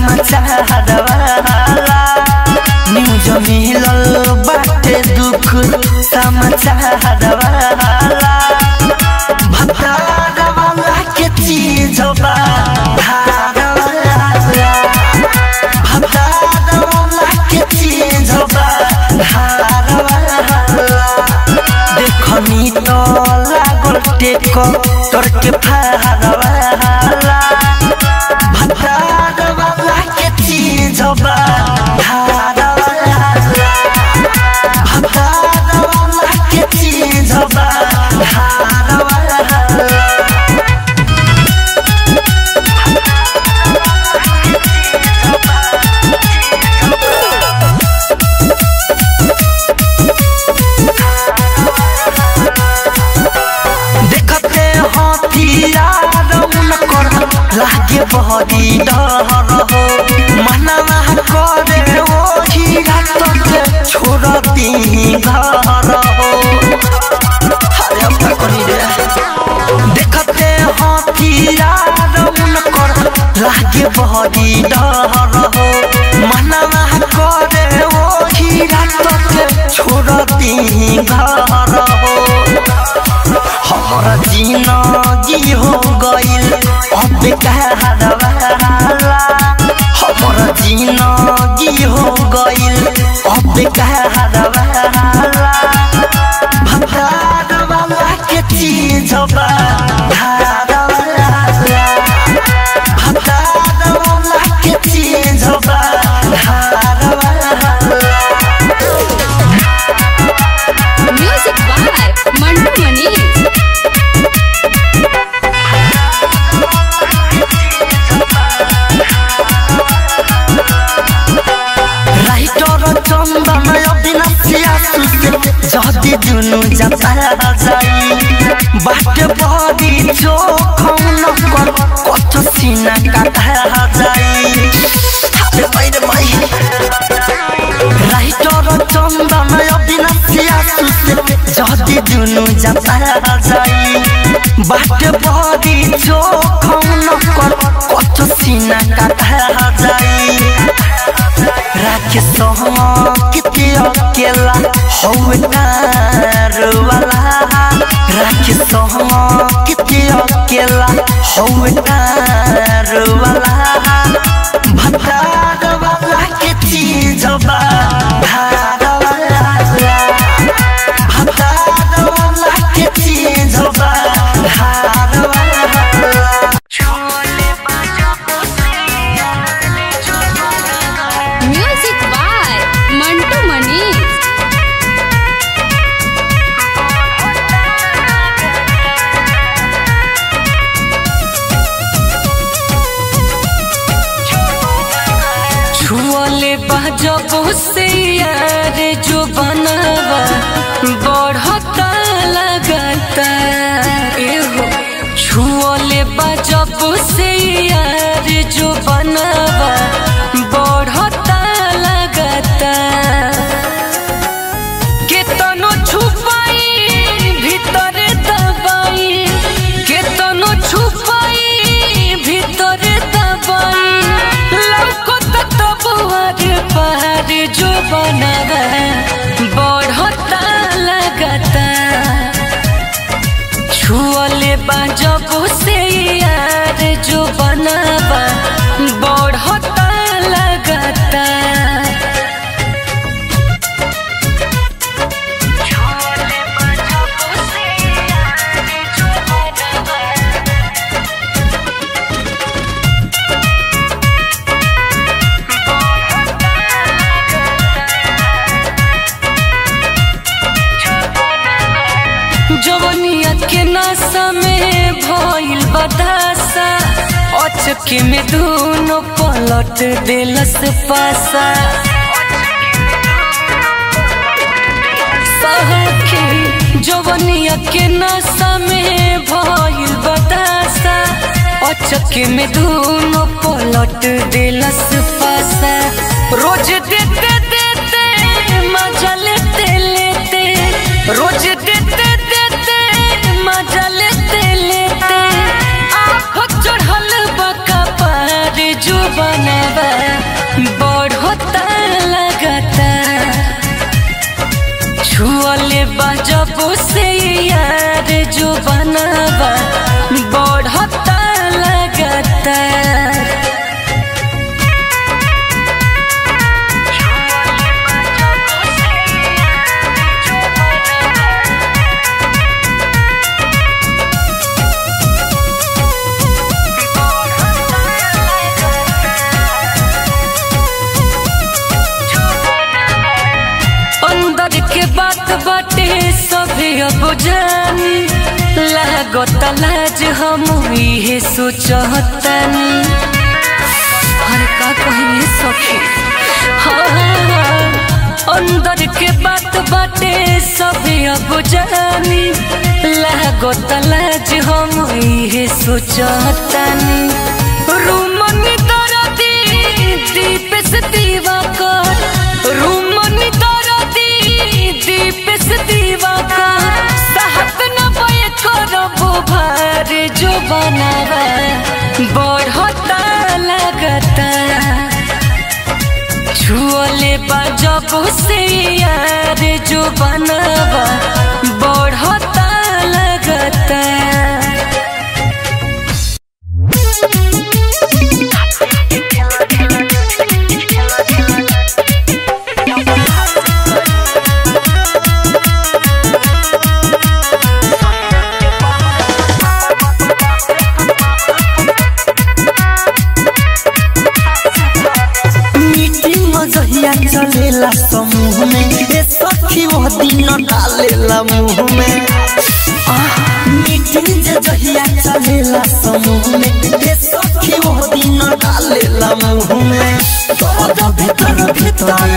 समाचार वाला न्यूज मिलल बाटे दुख समाचार वाला भतार वाला के चीज बा धार वाला भतार वाला के चीज बा धार वाला देखनी तो लागल टेक तोर के फार वाला भतार वाला के चीज बा धार वाला भतार वाला के चीज बा धार वाला देखते हथियार उनकर लागे बहरी डर हो मनवा करे ओही रात के छोड़ती घर हो अरे अब क्या करी रे देखते हथियार उनकर लागे बहरी डर हो मनवा करे ओही रात के छोड़ती घर हो हमारा जिंदगी हो गइल अब कहरवाला हमारा जिंदगी हो गइल अब कहरवाला भतार वाला के चीज बा धार वाला भतार वाला के चीज बा धार वाला music by Mantu Manish writer Chandan अविनाशिया सुसे जति दुनु जाता जाई बाटे बडी चोखौन कर कत सिना काटा जाई हाबे मैले मै राइटर चन्दन अविनाशिया सुसे जति दुनु जाता जाई बाटे बडी चोखौन कर कत सिना काटा जाई राखे किते अकेला हौदार वाला राखे किते अकेला हौदार वाला भतार वाला के चीज बा धार वाला भतार वाला के चीज बा धार वाला म्यूजिक बाय मंटू मनीष छुअले जब से यार जो बनवा बढ़ता लगता एहो छुअले जब से यार जो बनवा बढ़ता लगता केतनो छुपाई ভিতরে দবাই কেতনো ছুপাই ভিতরে দবাই লৌকত তবুয়ার পাহাড় जो बनावा बढ़ता लगता छुअले जब से यार जो बनावा बढ़ता लगता जवनिया के नशा में भइल बदासा अचके में दोनों पलट दिलस पासा सखी जवनिया के नशा में भइल बदासा अचके में दोनों पलट दिलस पासा रोज देते देते मजा लेते लेते रोज देते देते मजा लेते लेते आप चढ़ल बका पार जो बनवा जानी लागत लाज हम इहे सोचतनी हर का कहिए सखी हाँ, अंदर के बात बाटे सब अब जानी लागत लाज हम इहे सोचतनी रूमनी दरदी दीप से दीवा कर रूमनी दरदी दीप से दीवा कर साहब न बय करबो भार जो बनावा बढ़ता लगता छुअले बजब से यार जो बनावा बढ़ता लगता मीटिंग जहिया चलेला समूह में ए सखी वो दिन डालेला मुंह में आह, मीटिंग जे जहिया चलेला समूह में ए सखी वो दिन डालेला मुंह में दर्द भीतर भीतर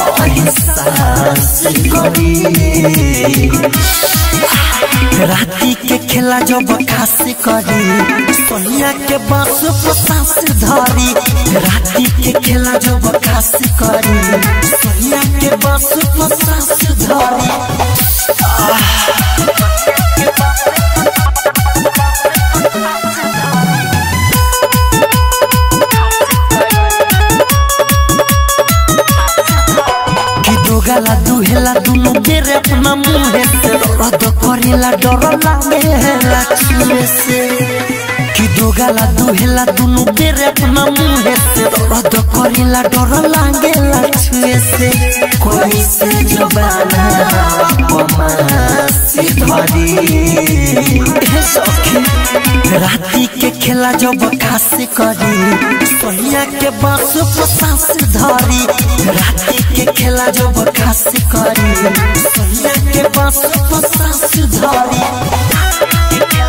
एहसास करी राती के खेला जब खासी करी सोनिया के बांस पर सांस धरी राती के खेला जब खासी करी सोनिया के बांस पर सांस धरी कि दो गाला दुहेला दुनु बेरे अपना मुंहे से रद करेला डर लागेला छुए से कि दो गाला दुहेला दुनु बेरे अपना मुंहे से रद करेला डर लागेला छुए से कोई से जबाना पमासी धरी हे सखी राती के खेला जब खासी करी सोनिया के बांस पर सांस धरी राती के खेला जब खासी करी सोनिया के बांस पर सांस धरी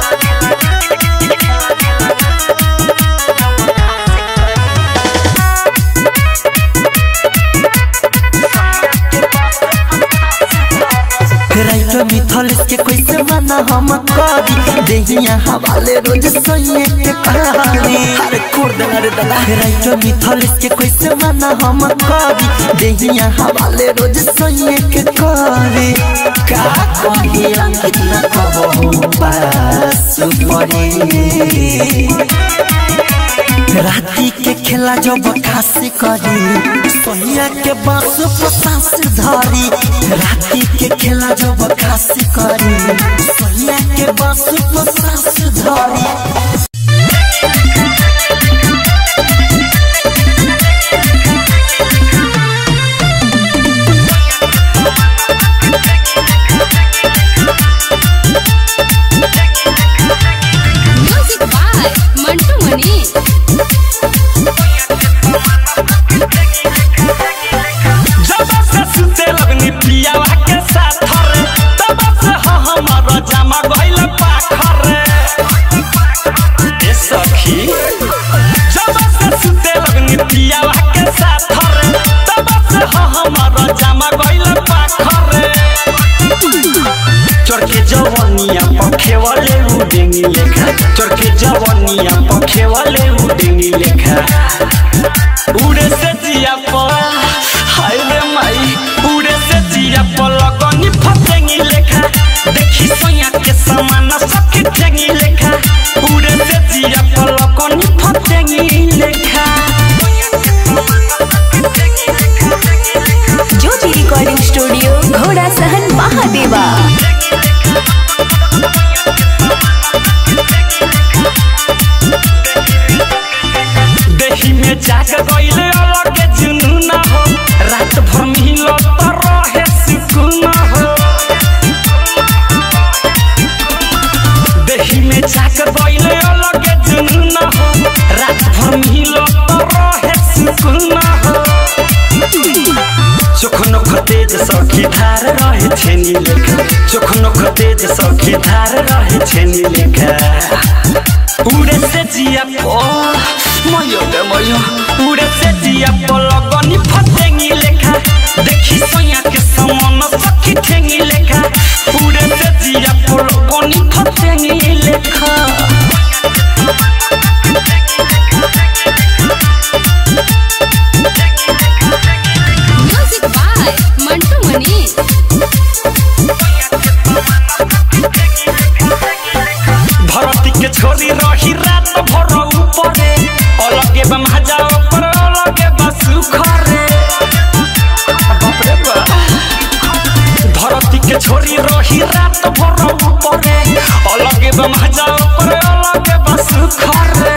राइटो मिथलिस के कैसे मना हम करी देहिया हवाले रोज सोइए के कहानी अरे कोर दला रे दला राइटो मिथलिस के कैसे मना हम करी देहिया हवाले रोज सोइए के करी का कही अंकित न कबहू पास पड़ी राती के खेला जब खासी करी सोनिया के बांस पर सांस धरी राती के खेला जब खासी करी सोनिया के बांस पर सांस धरी म्यूजिक बाय मंटू मनी जब से सुते लगनी पियावा के साथ रे तब से ह हमर जमा गइल पाखर रे ए सखी जब से सुते लगनी पियावा के साथ रे तब से ह हमर जमा गइल पाखर रे चरके जवनिया पखे वाले उडेंगी लेखा चरके जवनिया पखे वाले उडेंगी लेखा उड़े से जिया पर हाय रे माई उड़े से जिया पर लगनी फटेंगी लेखा देखी सोया के समान सबके ठेंगी लेखा उड़े से जिया पर लगनी फटेंगी लेखा ज्योति रिकॉर्डिंग स्टूडियो घोड़ा सहन महादेवा देही में जाग गइले अलग जुनून हो रात भर मिलो तो रहे सुकून हो तेज सखी धार रहे छेनी लेखा चोख नोख तेज सखी धार रहे छेनी लेखा उड़े से जिया पो मयो गे मयो उड़े से जिया पो लगनी फतेंगी लेखा देखी सोया के समान सखी ठेंगी लेखा उड़े से जिया पो लगनी फतेंगी लेखा म्यूजिक बाय मंटू मनी भरती के छोरी रही रात भर ऊपरे अलगे बा महाजा ऊपर अलगे बा सुखरे बाप रे बाप। धरती के छोरी रही रात भर ऊपरे अलगे बा महाजा ऊपर अलगे बा सुखरे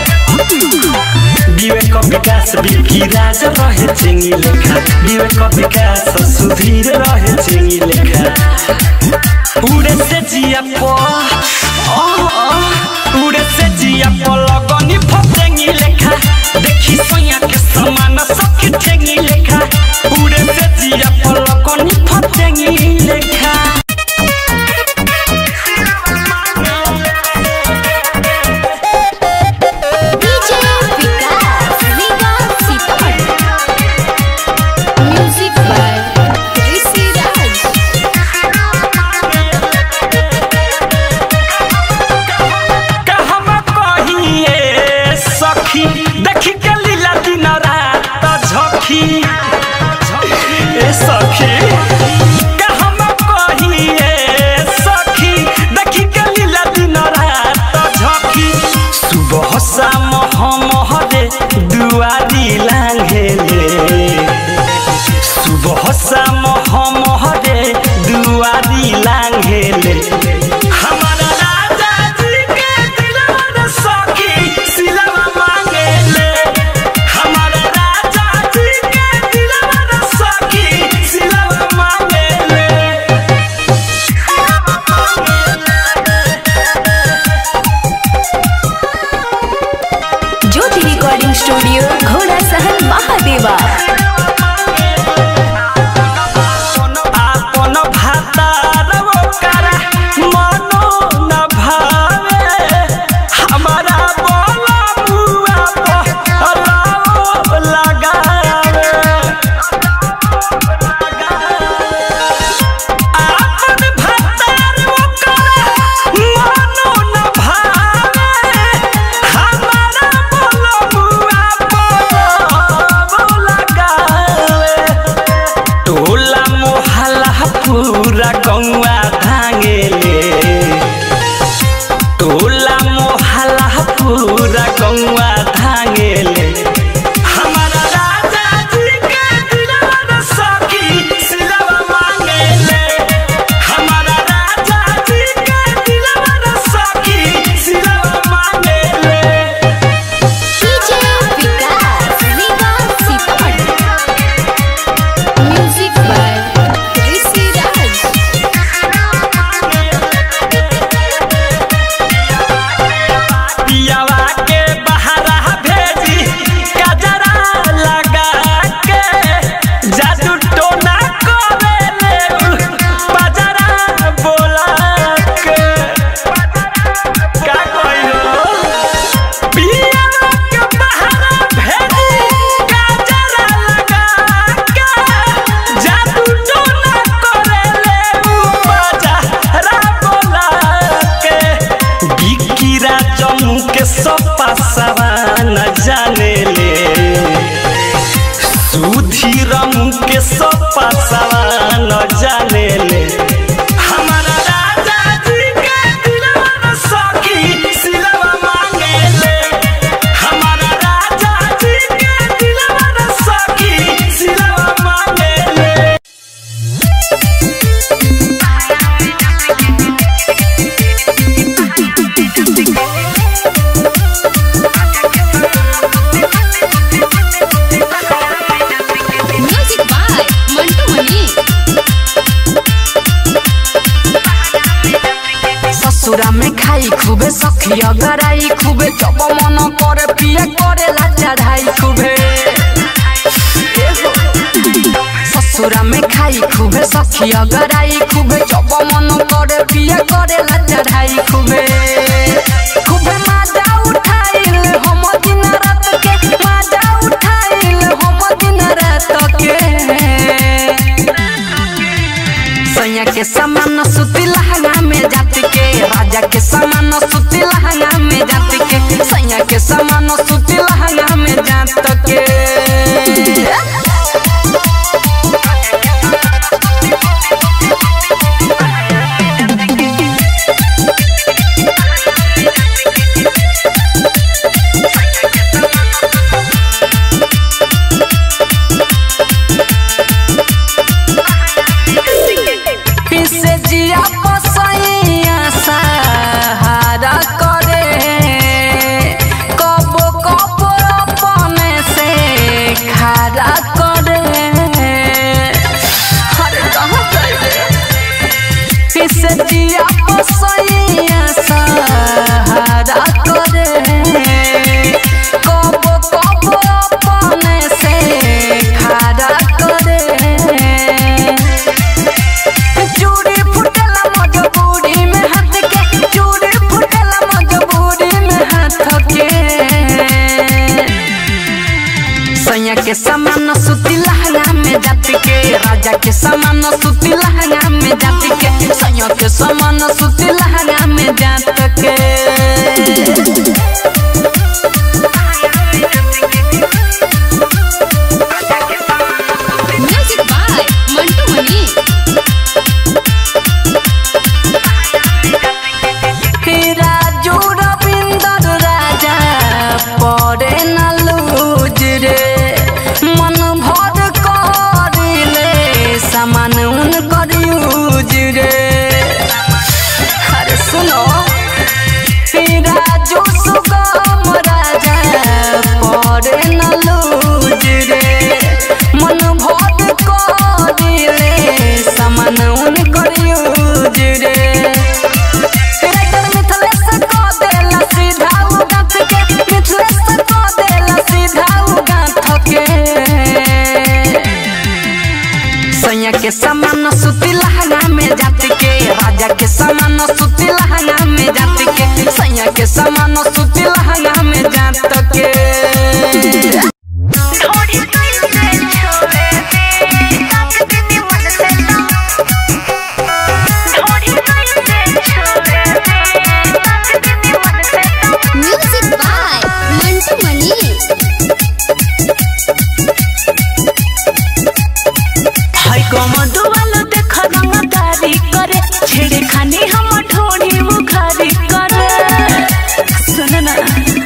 विवेक विकास बिकी राज रहे चिंगी लेखा विवेक विकास सुधीर रहे चिंगी लेखा उड़े से जिया पो आ, आ, उड़े से जिया पो लगनी फतेंगी लेखा देखी सोया के समान सखी ठेंगी लेखा उड़े से जिया पो लगनी फतेंगी लेखा DJ Vikas Nigam Sitamarhi music by Rishi Raj कहम कहिए सखी देखी के लीला दिन रात झखी ए सखी कहम कहिए सखी देखी के लीला दिन रात झखी सुबह शाम हम हरे दुआरी लांघेले सुबह शाम हम हरे दुआरी लांघेले हमारा राजा जी के दिलवा सखी सिलवा मांगेले हमारा राजा जी के दिलवा सखी सिलवा मांगेले ज्योति रिकॉर्डिंग स्टूडियो घोड़ा सहन महादेवा आपन भातार ओकरा मनो न भावे हमारा बोला मुआ पहराओ लगावे आपन भातार ओकरा मनो न भावे हमारा बोला मुआ पहराओ लगावे टोला मोहल्ला पूरा गौआ भांगेले टोला मोहल्ला पूरा गौआ भांगेले हमारा राजा जी के दिलवा सखी सिलवा मांगेले हमारा राजा जी के दिलवा सखी सिलवा मांगेले DJ Vikas Nigam Sitamarhi music by Rishi Raj पियावा के बहारा भेजी कजरा लगा के जादू टोना करेले बजरा बोला के का कहियो पियावा के बहारा भेजी कजरा लगा के जादू टोना करेले बजरा बोला के बिकिरा जम्मू के सपा सवा न जाने ले सुधीर मुँह के सपा सवा न जाने ले हमारा राजा जी के दिलवा सखी सिलवा मांगे ले हमारा राजा जी के दिलवा सखी सिलवा मांगे ले म्यूजिक बाय मंटू मनी ससुरा में खाई खूबे सखिया गराई खूबे जब मन करे पिए करे ला चढ़ाई खूबे ससुरा में खाई खूबे सखी अगराई खूबे जब मन करे पिया करे ला चढ़ाई खूबे खूबे माजा उठाइल हम दिन रात के माजा उठाइल हम दिन रात के सैया के समान सुती लहंगा में जाति के राजा के समान सुती लहंगा में जाति के सैया के समान सुती लहंगा में जात के पीसे जिया पसैया सहारा करे कबो कबो अपने से खारा करे अरे कहाँ जाइए पीसे जिया पसैया सहारा करे कबो कबो अपने से खारा करे चूड़ी फुटला मजबूरी में हाथ के चूड़ी फुटला मजबूरी में हाथ के सैया के समान सुती लहंगा में जाति के राजा के समान सुती लहंगा में जाति के सैया के समान सुती लहंगा में जात के म्यूजिक बाय मंटू मनी राजू रविंदर राजा पड़े न लूज रे मन भर करिले सामान उन कर यूज रे अरे सुनो राजू सुगम राजा पड़े न लूज रे मन भर करिले सामान उन कर यूज रे राइटर मिथलेश को देला सीधा उ गाथ के मिथलेश को देला सीधा उ गाथ के सैया के समान सुती लहंगा में जाति के राजा के समान सुती लहंगा में जाति के सैया के समान सुती लहंगा में जात के म्यूजिक बाय मंटू मनी हाय कमदो वालो देख रंगदारी करे छेड़े खानी हम ढोड़ी मुखारी करे सुन ना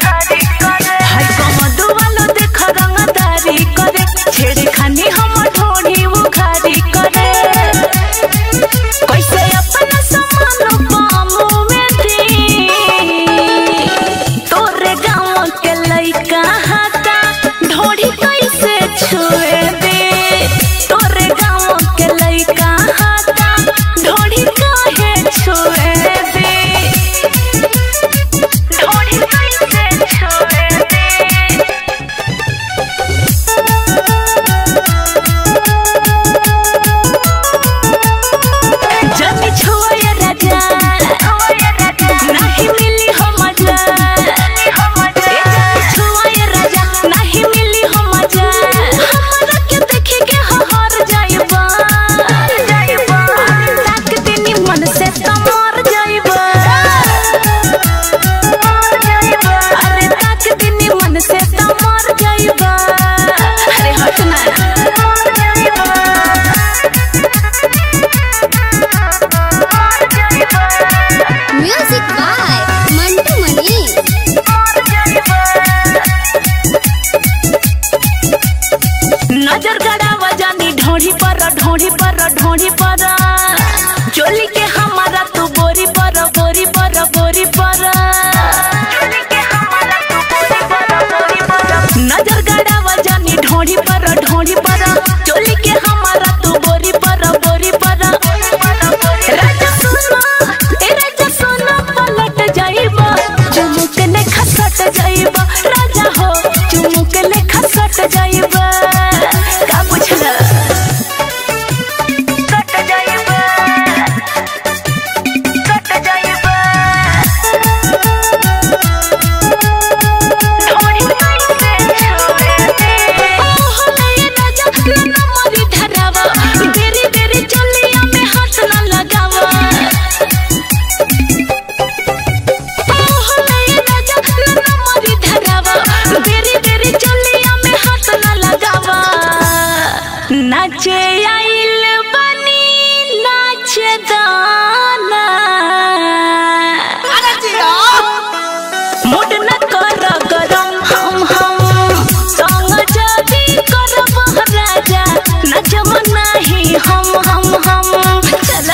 बानी हम हम हम चल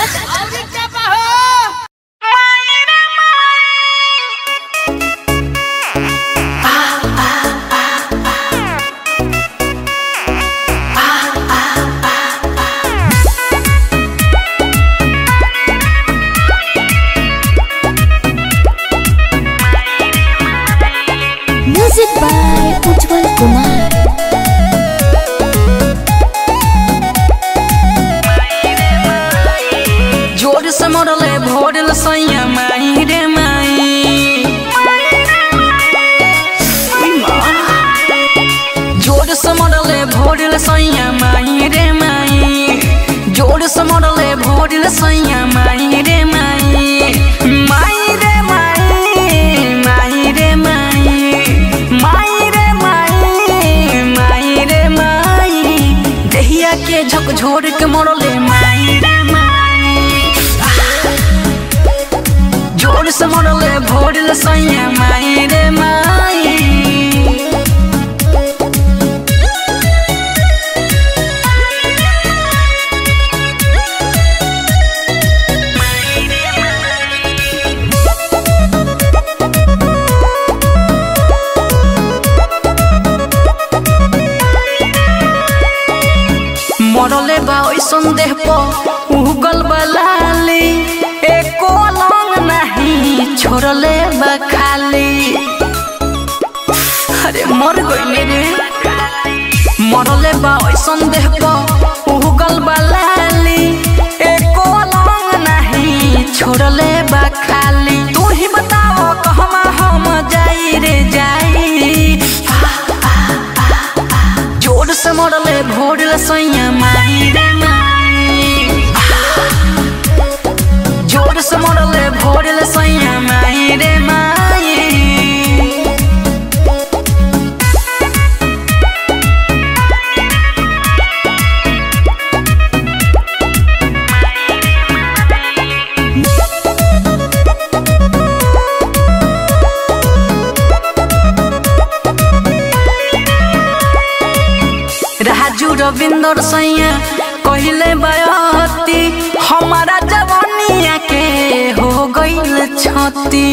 म्यूजिक बाय उज्जवल कुमार जोर से मरले भोरल सैया माई रे माई उई माँ। जोर से मरले भोरल सैया माई रे माई जोर से मरले भोरल सैया माई रे माई माई रे माई माई रे माई माई रे माई माई रे माई देहिया के झकझोर के मरले माई रे माई जोर से मरले भोरल सैया माई रे माई मरले बा ओइ संदेह प उगल बलाली एको लंग नहीं छोड़ले बा खाली अरे मर गइले रे मरले बा ओइ संदेह प उगल बलाली एको लंग नहीं छोड़ले बा खाली तू ही बताओ कहमा हम जाई रे जाई जोर से मरले भोरल सैया माई रे माई जोर से मरले भोरल सैया माई रे माई राजू रविंदर सैया कहले बयती हमारा जवानिया के हो गईल छती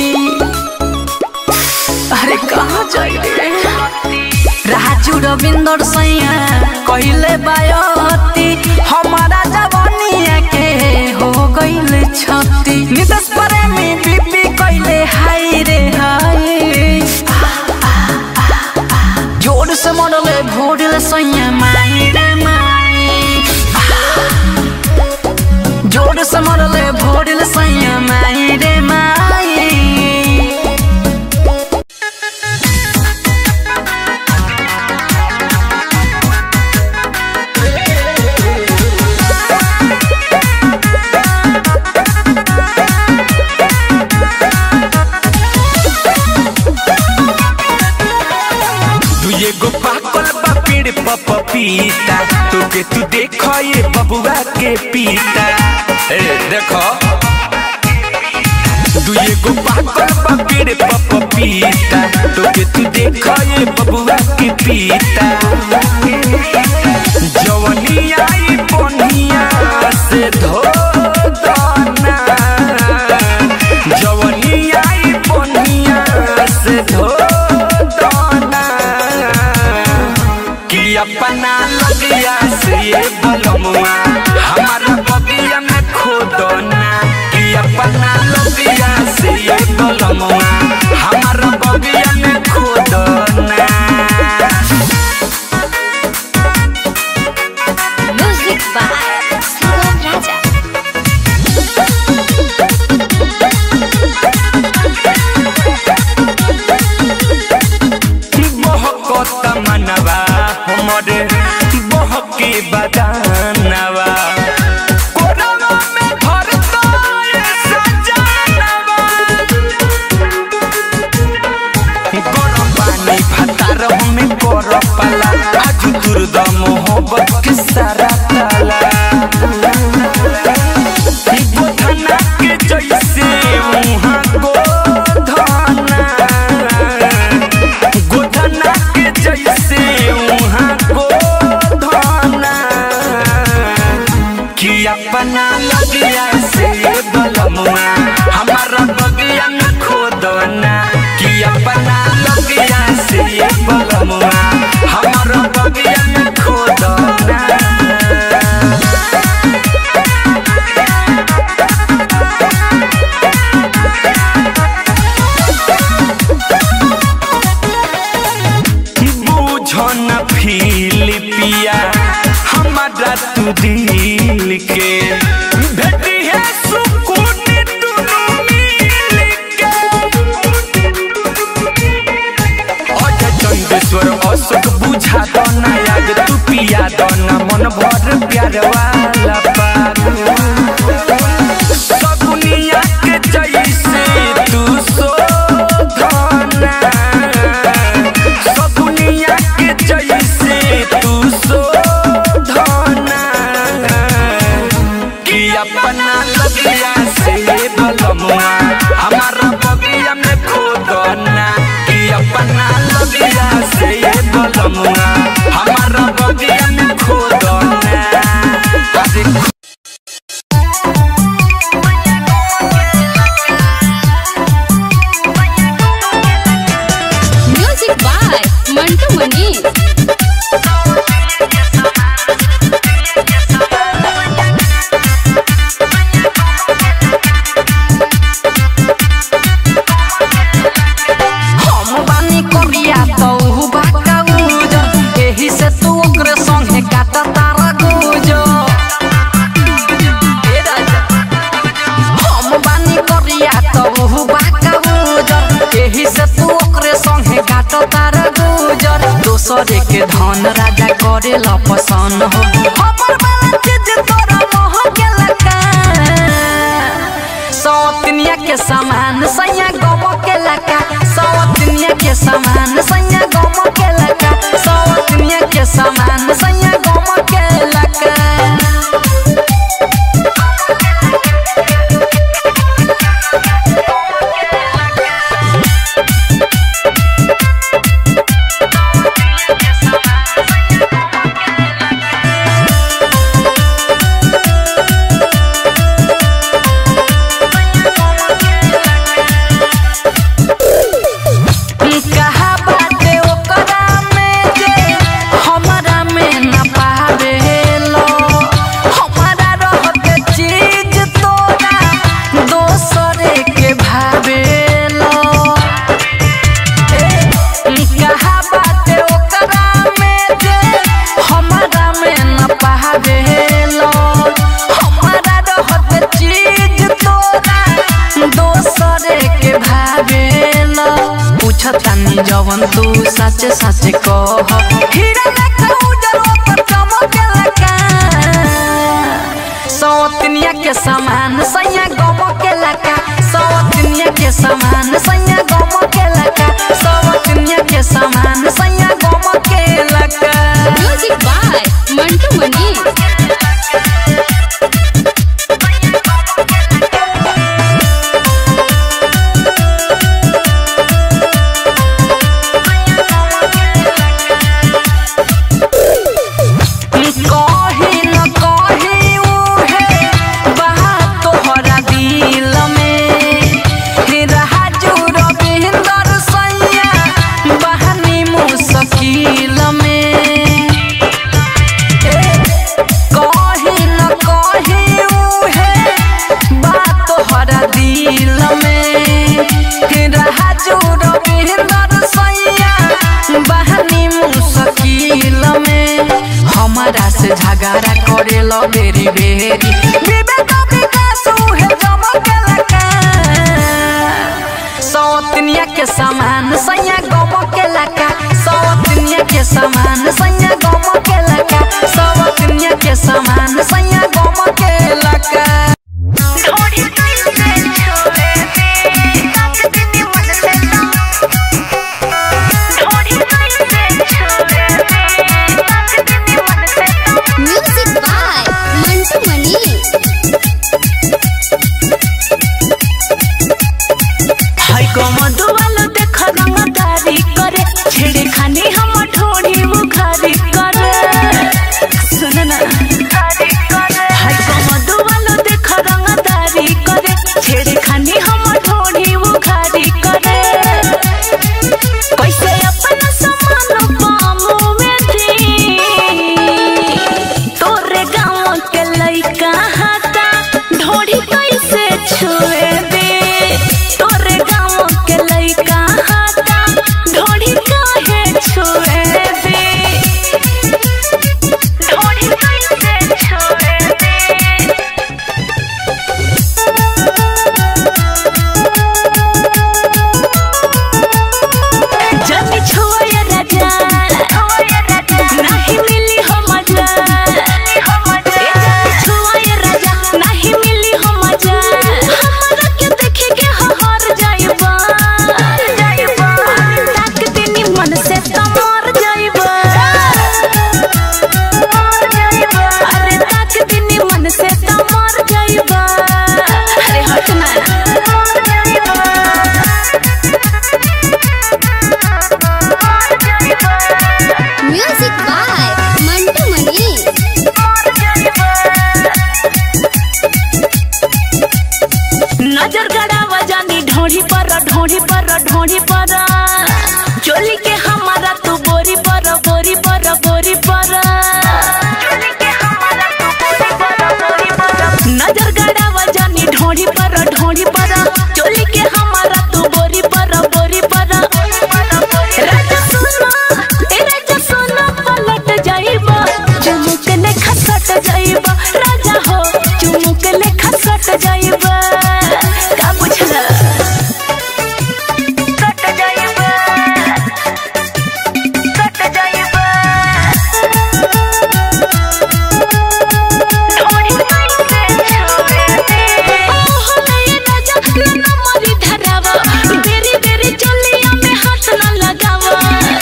अरे कहाँ जाइए राजू रविंदर सैया कहले बयती हमारा जवानिया के हो गईल छती नितस प्रेमी बीबी कहले हाय रे हाय जोर से मरले भोरल सैया माई रे माई जोर से मरले भोरल सैया माई रे माई दुए गो पाकल बा पेड़ पर पपीता तोके तू देख ये बबुआ के पीता ए देखो दुए गो पाकल बा पेड़ पर पपीता तोके तू देख ये बबुआ के पीता जवनी आई बनिया से धो दाना जवनी आई बनिया से धो दाना कि अपना लगिया से ये बलमुआ हमारा बगिया में खोदना कि अपना लगिया से ये बलमुआ हमारा बगिया में खोदना म्यूजिक बाय सुगम राजा बहकत मनवा हमरे बहके बदानवा कोरवा में धरता ये सजानवा दिल के भेटी है सुकून दुनू मिल के अजय चंदेश्वर अशोक बुझा दो ना याद तू पिया दो ना मन भर प्यार वाला पाग सगुनिया के जैसे तू शोधना सगुनिया के जैसे तू शोधना कि अपना लगिया से बलमुआ हमारा बगिया में खोदना कि अपना लगिया से बलमुआ हमारा बगिया में खोदना अरे म्यूजिक बाय मंटू मनी हम बानी कोरिया तो उ बाका उजो एही से तू ओकरे संगे काटा तारा गुजो ए राजा हम बानी कोरिया तो उ बाका उजो एही से तू ओकरे संगे काटा तारा गुजो दोसरे के धन राजा करे ल पसंद हो हमर वाला चीज तोरा मोह के लका सौतनिया के समान सैया गम के लका सौतनिया के समान सैया गम के लका सौतनिया के समान सैया गम के लका कहा बाटे ओकरा में जे हमरा में न पावेलो हमरा रहते चीज तोरा दोसरे के भावेलो कहा बाटे ओकरा में जे हमरा में न पावेलो हमरा रहते चीज तोरा दोसरे के भावेलो पूछतानी जवन तू सच सच कह हीरा लेखा उजर ओपर चमकेला सौतनिया के समान सैया गम के लका सौतनिया के समान सैया गम के लका सौतनिया के समान सैया गम के लका म्यूजिक बाय मंटू मनी कही न कही उहे बात तोहरा दिल में राजू रविंदर सैया बहनी मुश्किल में कही न कही उहे बात तोहरा दिल में राजू रविंदर सैया बहनी मुश्किल में हमारा से झगड़ा करे लो बेरी बेरी विवेक विकास उहे जमके लका सौतनिया के समान सैया गम के लका सौतनिया के समान सैया गम के लका सौतनिया के समान सैया गम के लका म्यूजिक बाय मंटू मनी हाय कमदो वालो देख रंगदारी करे छेड़े खाने हम ठोड़ी बुखारी करे सुन ना हाय कमदो वालो देख रंगदारी करे छेड़े खाने हम ठोड़ी बुखारी करे कैसे अपना समान पामो में थी तोरे गाँव के लइका हाथा ढोड़ी कैसे छुए दे तोरे गाँव के लइका ढोढ़ी पर ढोढ़ी पर चोली के हमारा तू बोरी पर बोरी पर बोरी पर नजर गड़ावा जानी ढोढ़ी पर ढोढ़ी पर चोली के हमारा तू बोरी पर बोरी पर राजा सुनो ए राजा सुनो पलट जाइबा चुमुक ले खसट जाइबा राजा हो चुमुक ले खसट जाइबा का बुझला कट जाइबा कट जाइबा ढोड़ी कैसे छोड़े दे ओहो नये राजा नन्ना मोरी धरावा बेरी बेरी चोलिया में हाथ न लगावा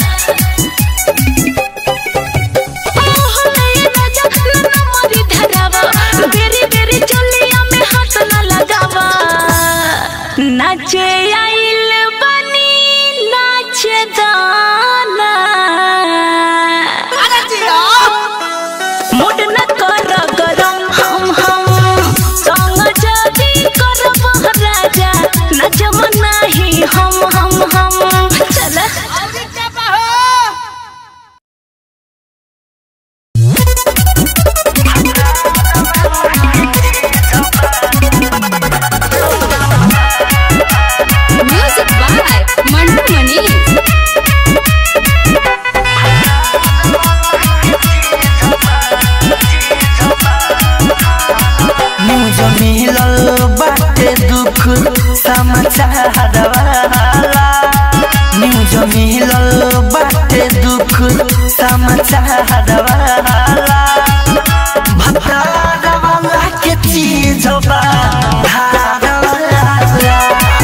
ओहो नये राजा नन्ना मोरी धरावा बेरी बेरी चोलिया में हाथ न लगावा नाचे आइल बनी नाचे दाना मुड न कर गरम हम हम संग जदी करब राजा नचम नाही हम हम हम चल music by Mantu Mani news मिलल बाटे दुख समाचार वाला न्यूज मिलल बाटे दुख समाचार वाला भतार वाला के चीज बा धार वाला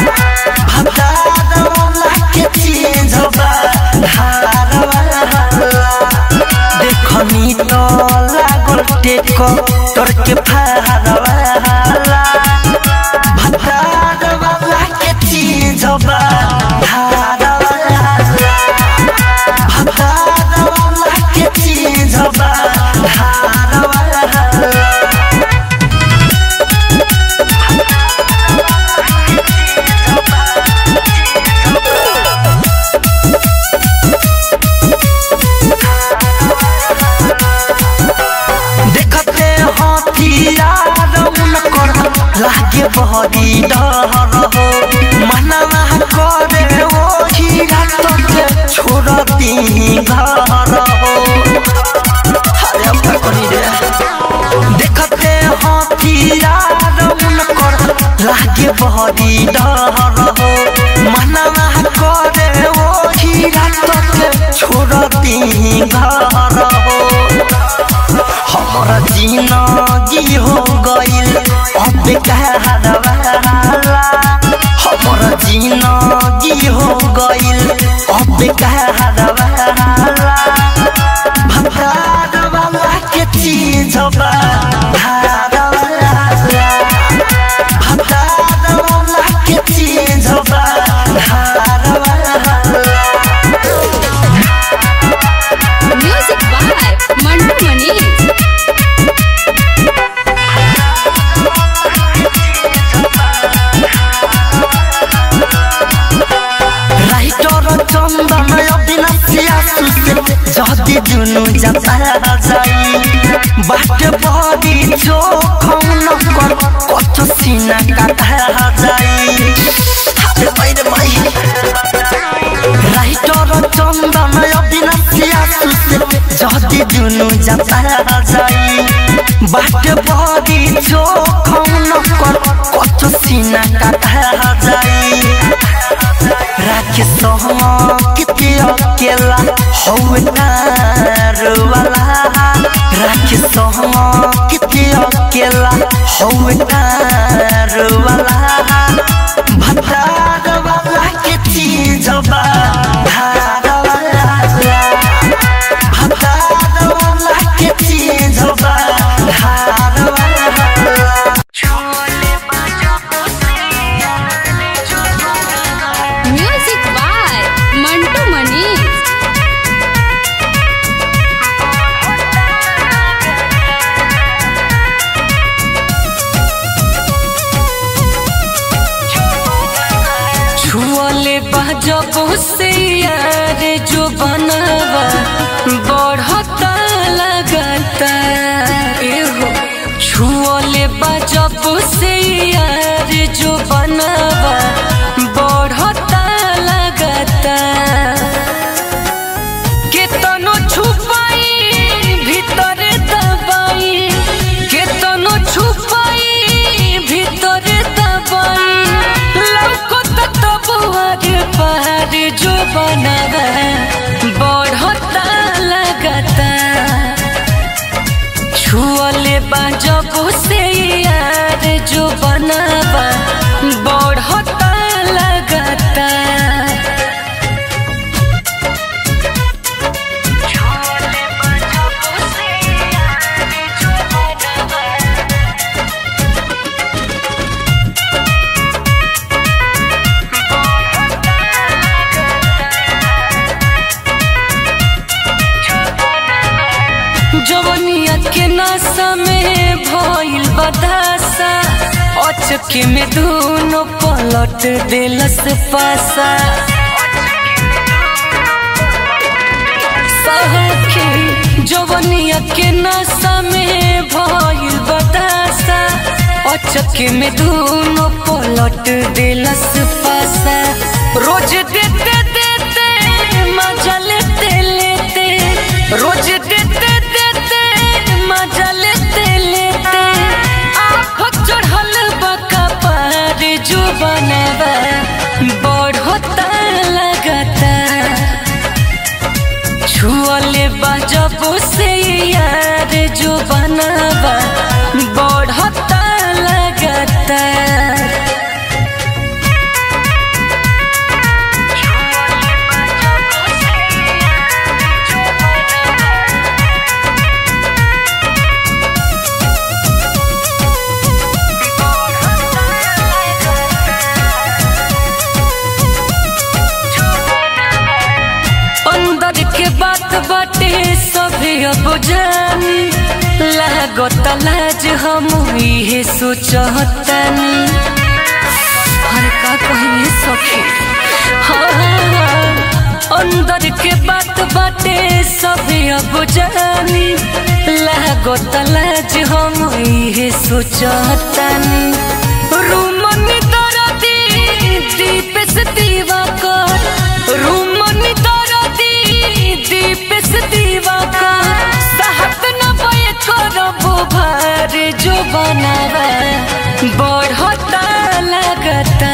भतार वाला के चीज बा धार वाला देखनी तो लागल टेक तोर के फारवाला भतार वाला के चीज बा धारवाला भतार वाला के चीज बा धारवाला देखते हथियार उनकर लागे बहरी डर हो मनवा करे वो हीरा तके छोड़ दी घर हो अरे अब का करी रे देखते हथियार उनकर लागे बहरी डर हो मनवा करे वो हीरा तके छोड़ दी घर हो हमारा जिंदगी हो गइल अब कहरवाला हमारा जिंदगी हो गइल अब कहरवाला भतार वाला के चीज बा धारवाला भतार वाला के चीज बा धारवाला music by Mantu Mani writer Chandan अविनाशिया सुसे जति जुनु जाता जाई बाट बडी चोखौन कर कछ सिना काटा जाई हाते बाहिर माई राइटर चन्दन अविनाशिया सुसे जति जुनु जाता जाई बाट बडी चोखौन कर कछ सिना काटा जाई राखे किति अकेला हौ तार वाला राखे किति अकेला हौ तार वाला भतार वाला के चीज बा धार वाला भतार वाला के चीज बा धार वाला म्यूजिक बाय मंटू मनी जब से यार जो बनावा बढ़ता लगता एहो छुअले बा जब से यार जो बनावा बढ़ता लगता केतनो छुपाई भीतर दबाई केतनो छुपाई भीतर दबाई लौकत तब आगे पहाड़ जो बनावा बढ़ता लगता छुअले बा जब से यार जो बनावा बढ़ता लगता जवनिया के नशा में भइल बदासा अचके में दोनों पलट दिलस पासा सखी जवनिया के नशा में भइल बदासा अचके में दोनों पलट दिलस पासा रोज देते देते मजा लेते लेते रोज देते देते मजा लेते लेते आँख चढ़ल बका पार जो बनावा बढ़ता लगता छुअले बा जब से यार जो बनावा बढ़ता लगता अंदर के बात बाटे सभी अब जानी लागत लाज हम इहे सोचतनी हर का कहिए सखी हाँ, हाँ, अंदर के बात बाटे सभी अब जानी लागत लाज हम इहे सोचतनी रूमनी दरदी दीप से दीवा कर रूमनी दरदी दीप से दीवा कर साहब न बय करबो भार जो बनावा बढ़ता लगता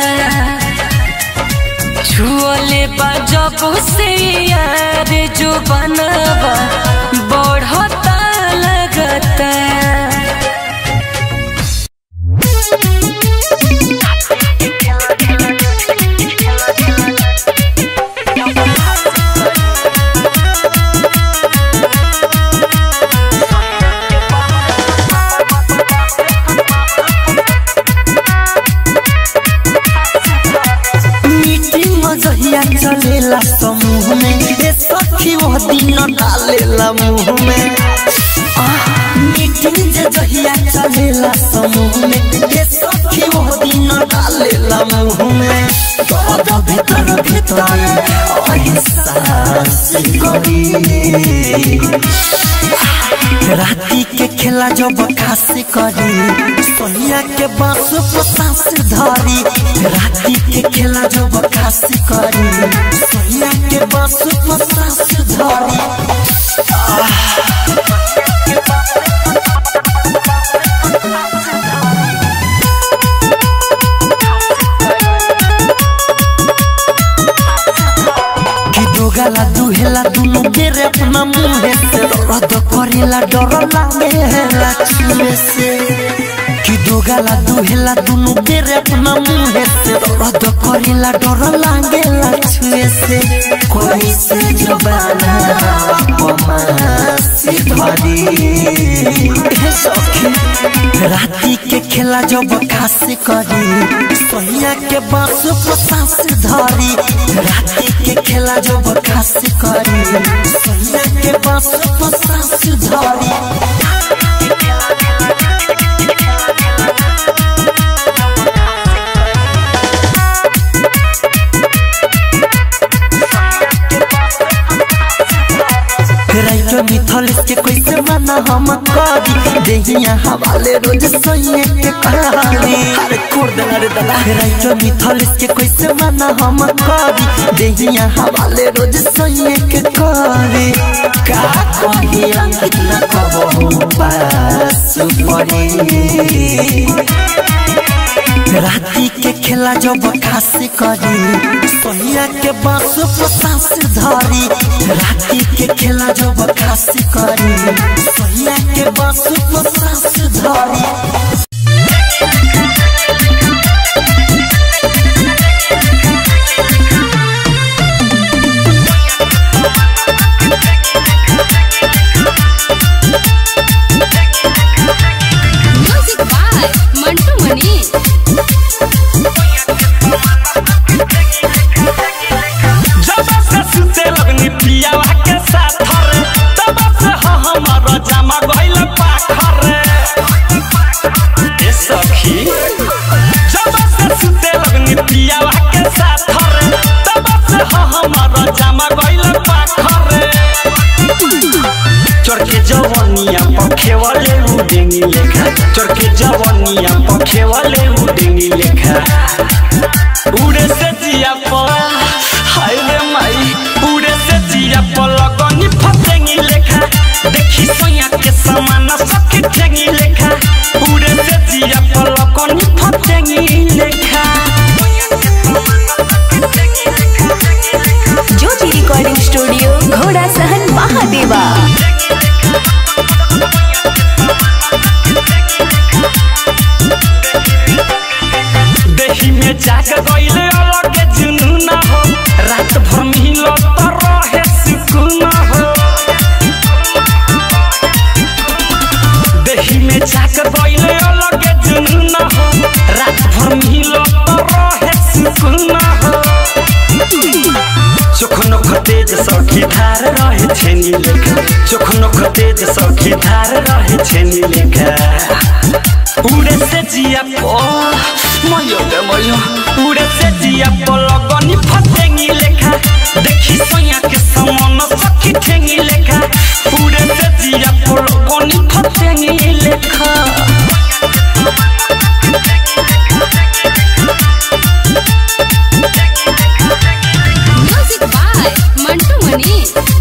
छुअले बा जब से यार जो बनावा बढ़ता लगता मीटिंग जहिया चलेला समूह में ए सखी वो दिन डालेला मुंह में आह, मीटिंग जे जहिया चलेला समूह में ए सखी वो दिन डालेला मुंह में दर्द भीतर भीतर एहसास करी राती के खेला जब खास करी सोनिया के बांस पर सांस धरी राती के खेला जब खास करी सोनिया के बांस पर सांस धरी कि दोगला दुहेला दुनु बेरे अपना मुंहे से रद करेला डर लागेला छुए से कि दोगला दुहेला दुनु बेरे अपना मुंहे से रद करेला डर लागेला छुए से कोई से जबाना पमासी धरी हे सखी राती के खेला जब खास करी सोनिया के बांस पर सांस धरी राती के खेला जब खास करी सोनिया के बांस पर सांस धरी माना हम करी देहिया हवाले रोज सोइए के कहानी अरे कोर देना रे दादा राइटर मिथल के कैसे माना हम करी देहिया हवाले रोज सोइए के करी का कही अंकित न कबहू पास पड़ी राती के खेला जब खासी करी सोनिया के बांस पर सांस धरी राती के खेला जब खासी करी सोनिया के बांस पर सांस धरी म्यूजिक बाय मंटू मनी जब से सुते लगनी पियावा के साथ रे तब से ह हमर जमा गइल पाखर रे ए सखी जब से सुते लगनी पियावा के साथ रे तब से ह हमर जमा गइल पाखर रे चरके जवनिया पखे वाले उडेंगी लेखा चरके जवनिया पखे वाले उडेंगी लेखा उड़े से जिया पर हाय रे माई उड़े से जिया पर लगनी फसेंगी लेखा देखी सोया के समान सखी ठेंगी लेखा उड़े से जिया पर लगनी फसेंगी लेखा ज्योति रिकॉर्डिंग स्टूडियो घोड़ा सहन महादेवा देही में जाग गइले अलग जुनून हो रात भर मिलो तो रहे सुकून हो देही में जाग गइले अलग जुनून हो रात भर मिलो तो रहे सुकून हो चोखनो खतेज सखी धार रहे छेनी लेखा चोखनो खतेज सखी धार रहे छेनी लेखा उड़े से जिया पो मयो गे मयो उड़े से जिया पो लगनी फसेंगी लेखा देखी सोया के समान सखी ठेंगी लेखा उड़े से जिया पो लगनी फसेंगी लेखा म्यूजिक बाय मंटू मनी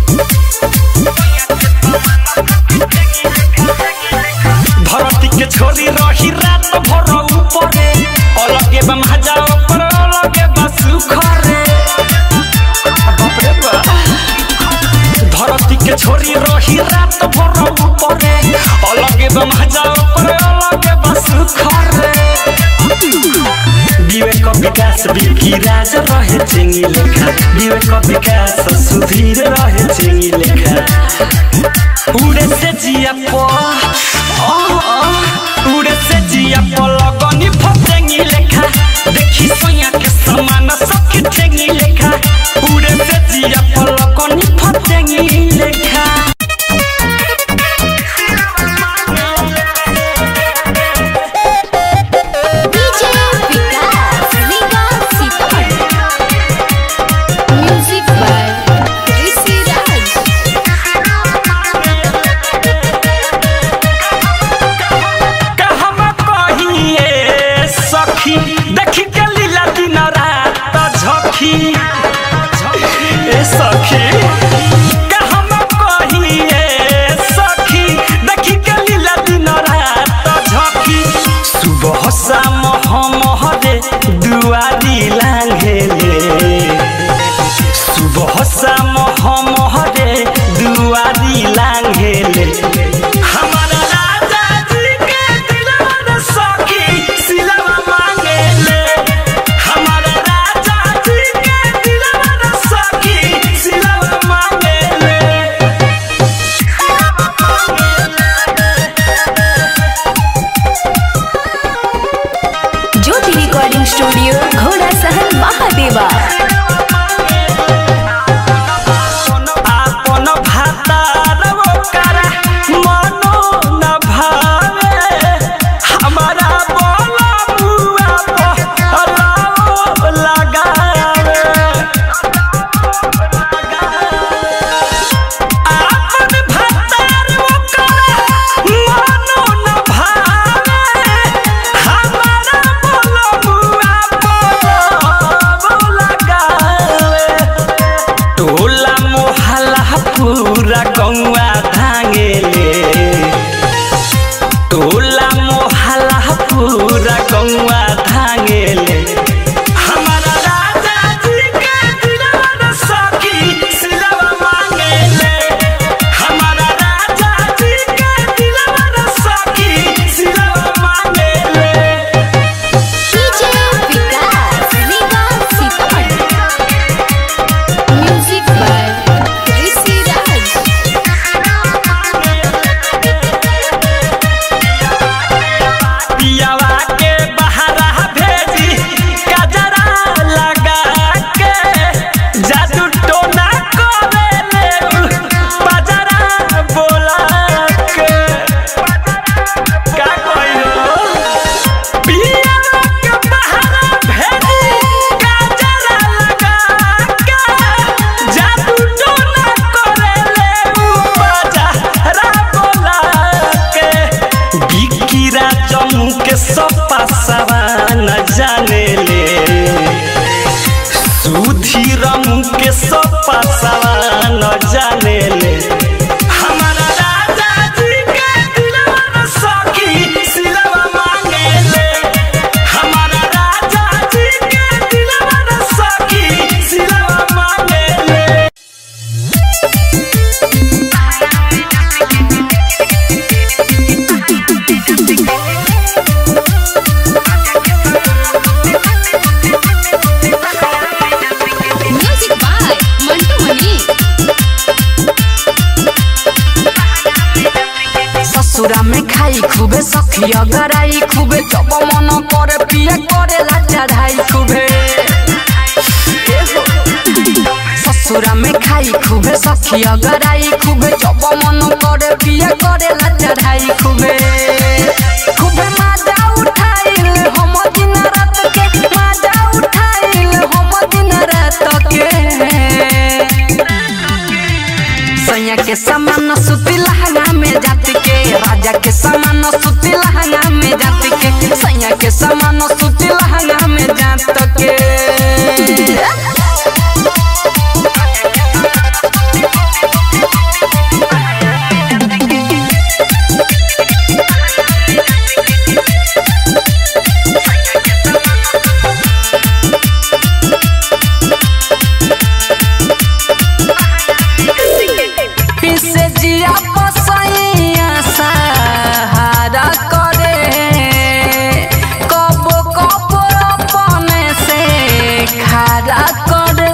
धरती के छोरी रही रात भर ऊपरे अलगे बा महाजा ऊपर अलगे बा सुखरे बाप रे बा धरती के छोरी रही रात भर ऊपरे अलगे बा महाजा ऊपर अलगे बा सुखरे विवेक विकास बिकी राज रहे चिंगी लेखा विवेक विकास सुधीर रहे चिंगी लेखा उड़े से जिया पो ओ, ओ, उड़े से जिया पो लगनी फसेंगी लेखा देखी सोया के समान सखी ठेंगी लेखा उड़े से जिया पो लगनी फसेंगी लेखा DJ Vikas Riga Sitamarhi music by Rishi Raj कहमा कहिए सखी देखी के लीला दिन रात झखी ए सखी कहमा कहिए सखी देखी के लीला दिन रात झखी सुबह शाम हम हरे दुआरी लांघेले सुबह शाम हम हरे दुआरी लांघेले हमारा राजा जी के दिलवा न सखी सिलवा मांगेले हमारा राजा जी के दिलवा न सखी सिलवा मांगेले ज्योति रिकॉर्डिंग स्टूडियो घोड़ा सहन सुधीर मुके सब पासवा न जाने ले हमारा राजा जी के दिलवा न सखी सिलवा मांगे ले हमारा राजा जी के दिलवा न सखी सिलवा मांगे ले म्यूजिक बाय मंटू मनी ससुरा में खाई खूबे सखिया गराई खूबे जब मन करे पिया करे ला चढ़ाई खूबे ससुरा में खाई खूबे सखिया गराई खूबे जब मन करे पिया करे ला चढ़ाई खूबे खूबे माजा उठाइल हम दिन रात के माजा उठाइल हम दिन रात के सैया के समान सुती लहंगा में जाति के राजा के समान सुती लहंगा में जाति के सैया के समान सुती लहंगा में जात के पीसे जिया पसैया सहारा करे कब कब अपने से खारा करे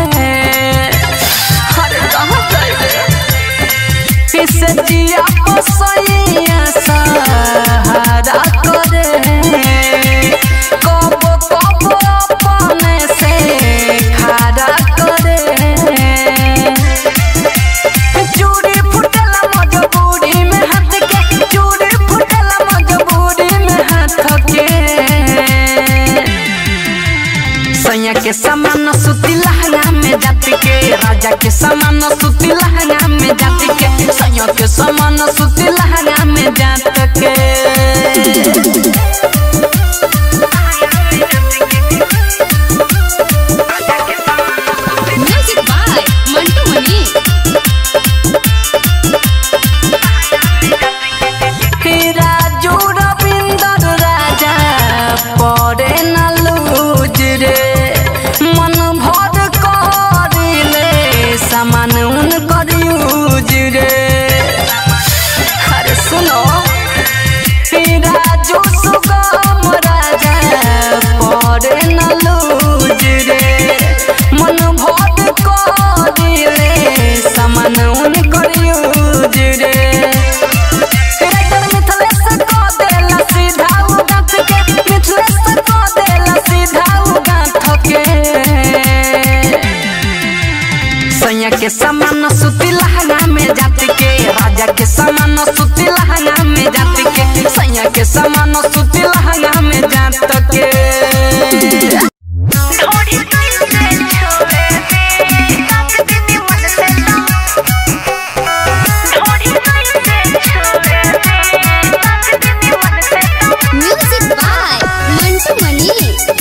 अरे कहाँ जाइले पीसे जिया पसैया सहारा करे कब कब अपने से खारा करे चूड़ी फुटला मजबूरी में हाथ के चूड़ी फुटला मजबूरी में हाथ के सैया के समान सुती लहंगा में जाति के राजा के समान सुती लहंगा में जाति के सैया के समान सुती लहंगा में जात के म्यूजिक बाय मंटू मनी राजू रविंदर राजा पड़े न लूज रे मन भर करिले सामान उन कर यूज रे अरे सुनो राजू सुगम राजा पड़े न लूज रे मन भर करिले सामान उन कर यूज रे राइटर मिथलेश को देला सीधा उ गाथ के मिथलेश को देला सीधा उ गाथ के सैया के समान सुती लहंगा में जाति के राजा के समान सुती लहंगा में जाति के सैया के समान सुती लहंगा में जात के म्यूजिक बाय मंटू मनी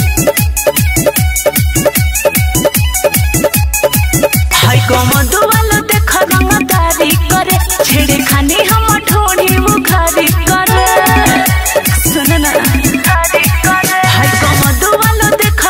हाय कमदो वाला देख रंगदारी करे छेड़े खाने हम ढोड़ी मुखारी करे सुन ना हाय कमदो वाला देख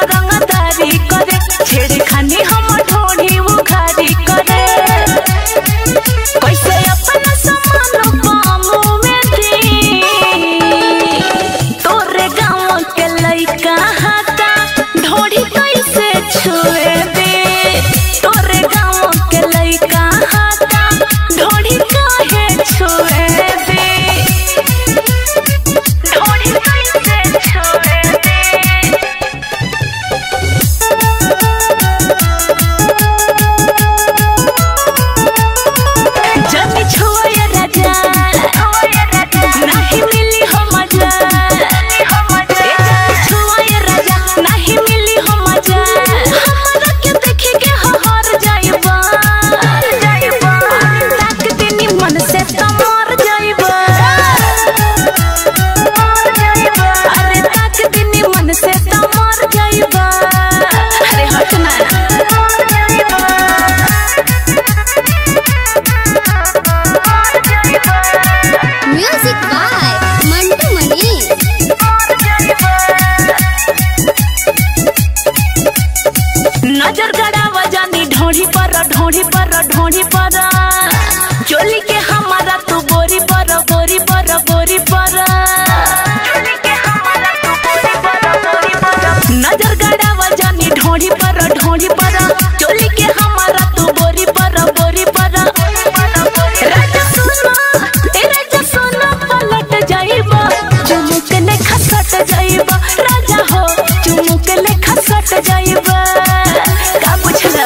जानी ढोढ़ी पर ढोढ़ी पर ढोढ़ी पर चोली के हमारा तू बोरी पर बोरी पर बोरी पर चोली के हमारा तू बोरी पर बोरी पर नजर गड़ावा जानी ढोढ़ी पर ढोढ़ी पर चोली के हमारा तू बोरी पर बोरी पर राजा सुनो ए राजा सुनो पलट जाइबा चुमुक ले खसट जाइबा राजा हो चुमुक ले खसट जाइबा का बुझला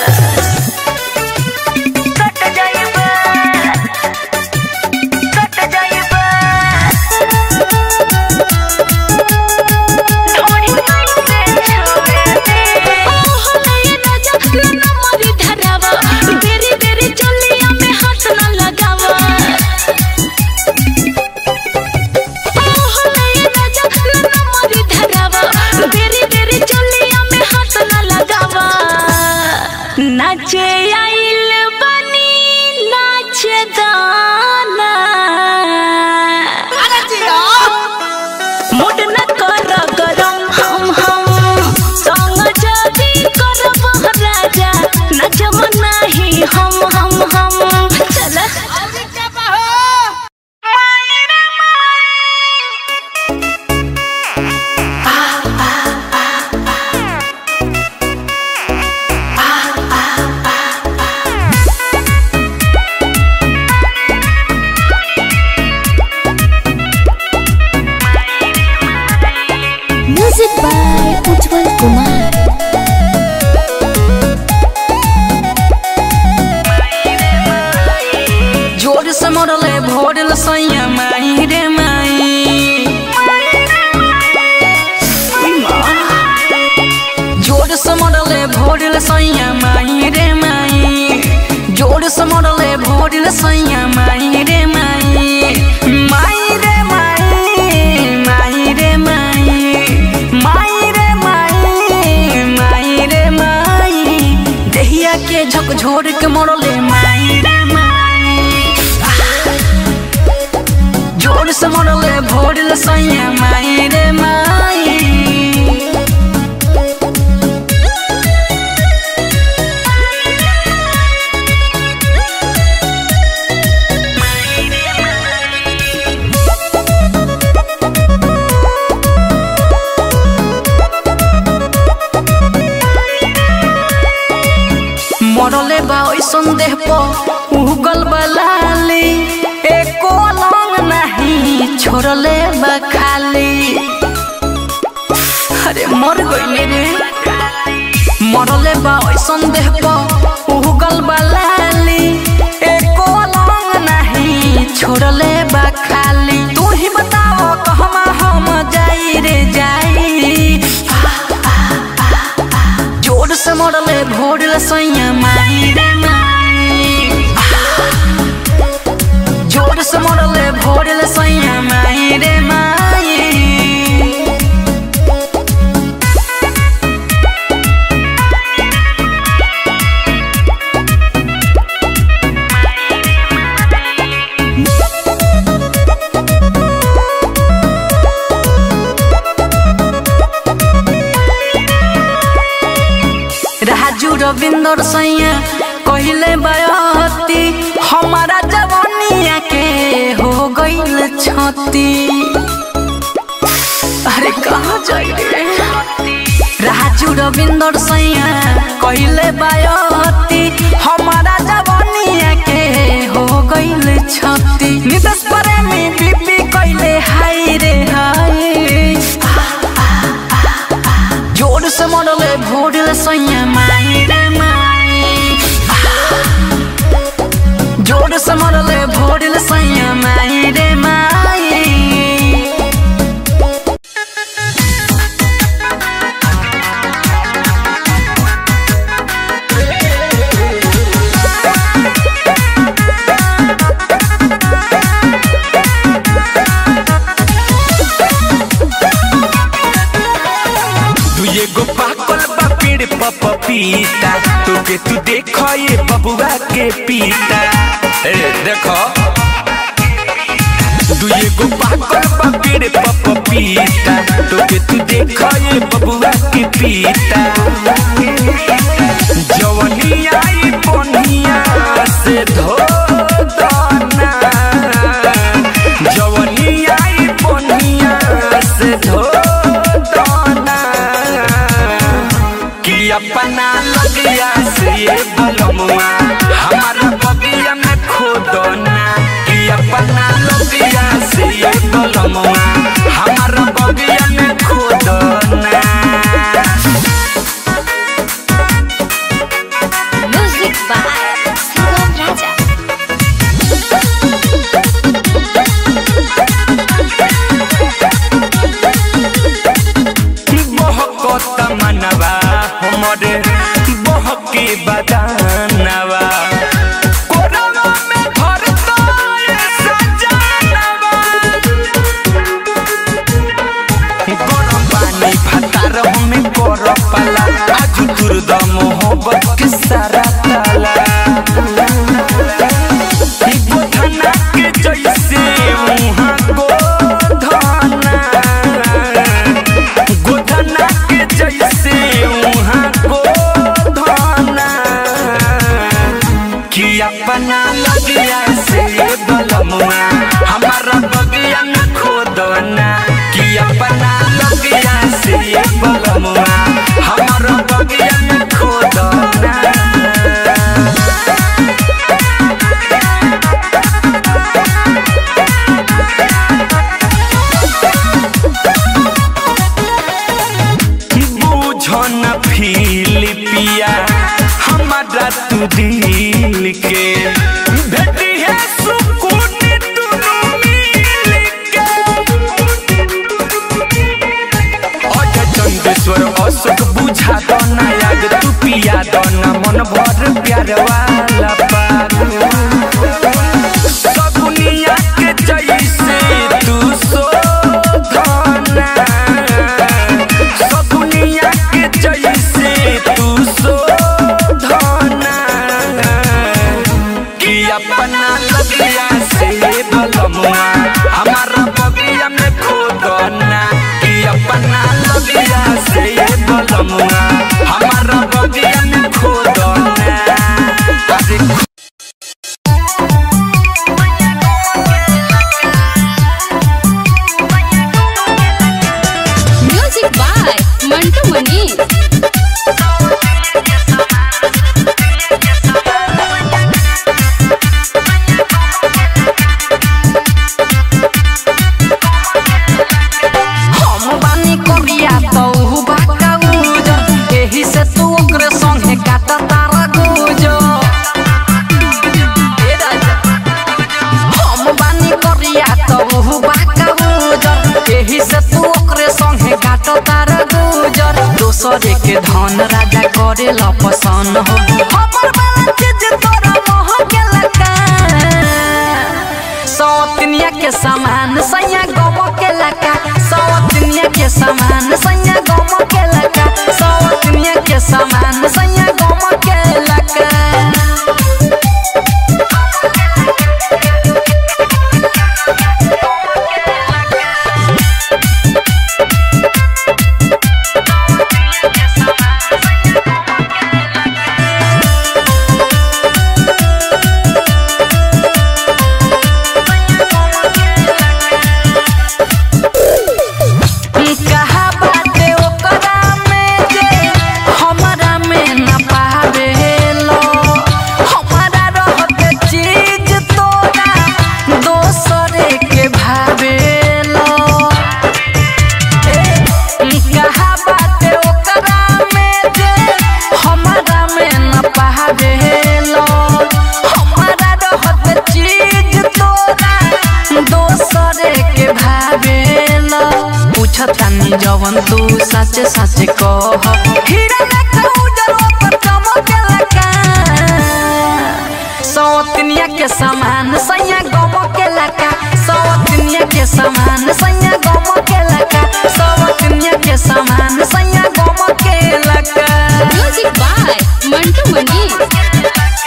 कट जाइबा कट जाइबा थोड़ी कैसे छोड़ दे ओहो ले राजा ना मरी धरावा बेरी बेरी चलिया में हाथ ना लगावा ओहो ले राजा ना मरी धरावा बेरी बेरी चलिया में हाथ ना लगावा नाचे आइल बनी नाचे दाना मुड न कर गरम हम हम संग जदी करब राजा नचम नाही हम हम हम चल Music by Ujjwal Kumar. जोर से मरले भोरल सैया माई रे माई उई माँ। जोर से मरले भोरल सैया माई रे माई जोर से मरले भोरल सैया माई रे माई माई रे माई माई रे माई माई रे माई माई रे माई देहिया के झकझोर के मरले माई रे माई जोर से मरले भोरल सैया माई रे माई मरले बा ओइसन देह प उगल बलाली एको लंग नहीं छोड़ले बा खाली अरे मर गइले रे मरले बा ओइसन देह प उगल बलाली एको लंग नहीं छोड़ले बा खाली तू ही बताओ कहमा हम जाई रे जाई जोर से मरले भोरल सैया माई रे माई जोर से मरले भोरल सैया माई रे माई राजू रविंदर सैया कहले बयती हमारा जवानिया के हो गईल छती अरे कहाँ जाई रे राजू रविंदर सैया कहले बयती हमारा जवानिया के हो गईल छती नितेश प्रेमी बीपी कहले हाय रे हाय जोर से मरले भोरले सैया माई रे माई जोर से मरले भोरले सैया माई रे माई तू एगो पाकल बा पेड़ प पपीता तोके तू देखो ये बबुआ के पीता ए देखो तू एगो पाकल बा पेड़ प पपीता तोके तू देखो ये बबुआ के पीता जवनिया बलमुआ हमारा बगिया में खोदना कि अपना लगिया से ये बलमुआ हमारा बगिया में खोदना Music by Sugam Raja. बहकत मनवा हमरे बहके बदानवा कोरवा में भरता ये सजानवा गरम पानी भातार में कर पाला आज दुर्द मोहब्बत के सारा ताला गोधना के जैसे मुहाँ गोधना गोधना के जैसे उहाँ गोधना कि अपना लगिया से बलमुआ हमारा बगिया में खोदना कि अपना लगिया से बलमुआ हमारा बगिया में खोदना बुझन फिलिपिया हमारा तू दिल के भेटी है सुकून दुनू मिल के अजय चंदेश्वर अशोक बुझा दो ना याद तू पिया दो ना मन भर प्यार वाला पाग सगुनिया के जैसे तू शोधना सगुनिया के जैसे तू शोधना कि अपना लगिया से बलमुआ हमारा बगिया में खोदना कि अपना लगिया से बलमुआ हमारा बगिया में खोदना अरे Music by Mantu Mani. हम बानी करिया तो उ बाका उजर एही से तू ओकरे संगे काटा तारा गुजर ए राजा हम बानी करिया तो उ बाका उजर एही से तू ओकरे संगे काटा तारा गुजर दोसरे के धन राजा करे ला पसंद हो हमर वाला चीज तोरा मोह के लगा सौतनिया के समान सैया गम के लका सौतनिया के समान सैया गम के लका सौतनिया के समान सैया गम के लका कहा बाटे ओकरा में जे हमरा में न पावेलो हमरा रहते चीज तोरा दोसरे के भावेलो कहा बाटे ओकरा में जे हमरा में न पावेलो हमरा रहते चीज तोरा दोसरे के भावेलो पूछतानी जवन तू सच सच कह हीरा लेखा उजर पर चमकेला का सौतनिया के समान सैया गम के लका सौतनिया के समान सैया गम के लका सौतनिया के समान सैया गम के लका Music by Mantu Mani.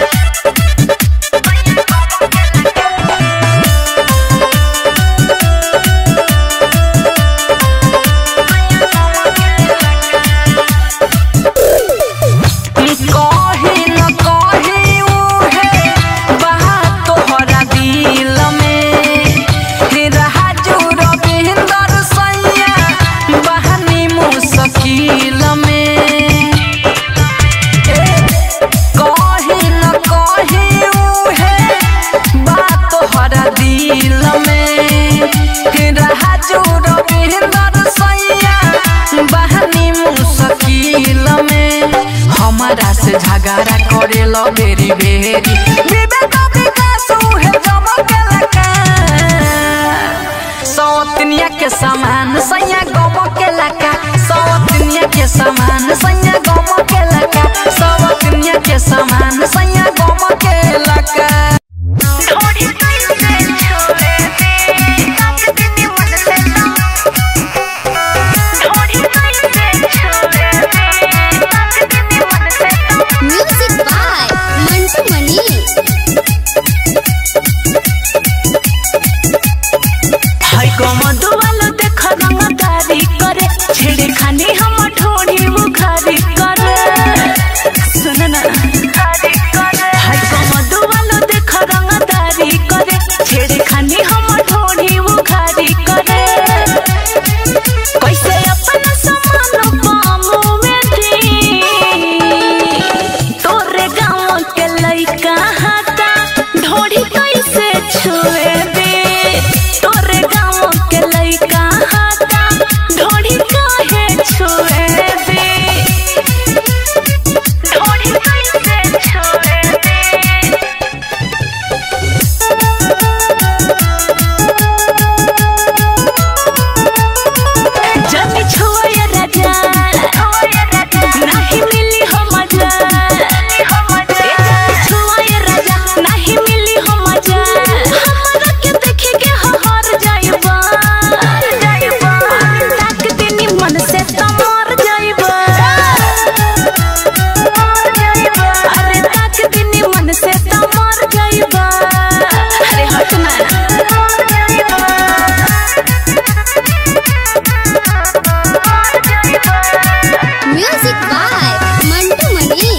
कही न कही उहे बात तोहरा दिल में राजू रविंदर सैया बहनी मुश्किल में से झगड़ा करे लो बेरी बेरी विवेक विकास उहे जमा के लका सौतनिया के समान सैया गम के लका सौतनिया के समान सैया गम के लका सौतनिया के समान सैया गम के लका म्यूजिक बाय मंटू मनी हाय कमदो वालो देख रंगदारी करे छेड़े खानी हम ठोड़ी बुखारी करे सुन ना हाय कमदो वालो देख रंगदारी करे छेड़े खानी हम ठोड़ी बुखारी करे कैसे अपना समान पामो में दी तोरे गाँव के लइका हाथा ढोड़ी कैसे छुए दे तोरे गाँव के लइका हाथा ढोड़ी काहे छुए दे ढोड़ी कैसे छुए दे जब छुए राजा नहीं मिली हो मजा छुए राजा नहीं मिली हो मजा हमरा के देखे के हर जाइबा ताक दिनी मन से तो मर जाइबा अरे ताक दिनी मन से तो मर जाइबा अरे हट ना म्यूजिक बाय मंटू मनी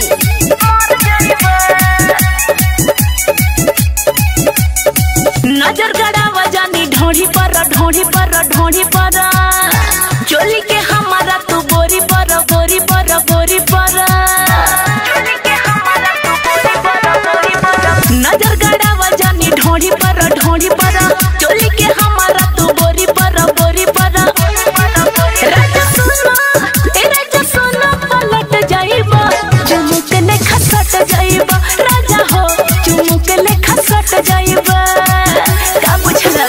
नजर गड़ावा जानी ढोढ़ी पर ढोढ़ी पर ढोढ़ी पर चोली के हमारा तू बोरी पर बोरी पर बोरी पर नजर गड़ावा जानी ढोढ़ी पर ढोढ़ी पर चोली के हमारा तू बोरी पर बोरी पर राजा सुनो ए राजा सुनो पलट जाइबा चुमुक ने खसट जाइबा राजा हो चुमुक ने खसट जाइबा का बुझला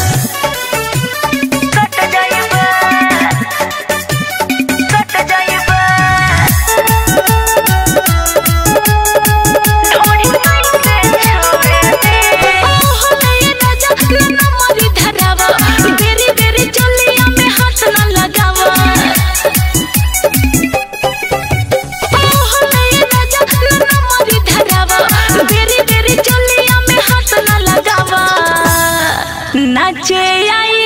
कट जाइबा कट जाइबा ढोड़ी कैसे छोड़े दे ओहो नये राजा ना मरी धरावा बेरी बेरी चलिया में हाथ ना लगावा ओहो नये राजा ना मरी धरावा बेरी बेरी चलिया में हाथ ना लगावा नाचे आई